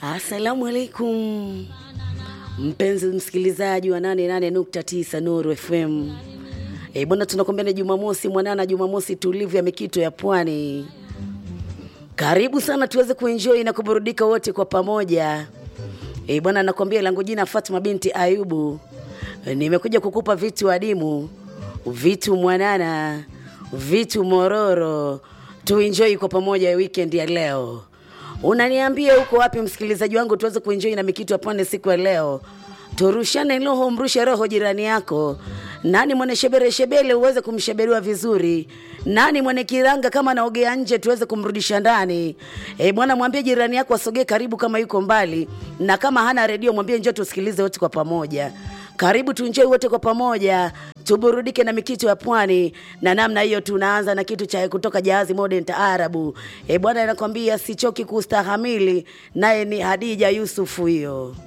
Assalamu alaikum mpenzi msikilizaji wa 88.9 Nuru FM. E bwana, tunakwambia ni Jumamosi mwanana, Jumamosi tulivu ya mikito ya pwani. Karibu sana tuweze kuenjoy na kuburudika wote kwa pamoja. E bwana, nakwambia langu jina Fatma binti Ayubu. E, nimekuja kukupa vitu adimu, vitu mwanana, vitu mororo, tuenjoy kwa pamoja weekend ya leo. Unaniambia uko wapi msikilizaji wangu, tuweze kuenjoy na mikitu ya pwani siku ya leo. Turushane roho, mrushe roho jirani yako. Nani mwenye shebere shebele uweze kumsheberiwa vizuri? Nani mwenye kiranga kama anaogea nje tuweze kumrudisha ndani? E bwana, mwambie jirani yako asogee karibu kama yuko mbali, na kama hana redio mwambie njoo tusikilize wote kwa pamoja. Karibu tuenjoy wote kwa pamoja, tuburudike na mikitu ya pwani. Na namna hiyo tunaanza na kitu cha kutoka Jahazi Modern Taarabu. E bwana, nakwambia sichoki kustahamili, naye ni Hadija Yusufu hiyo.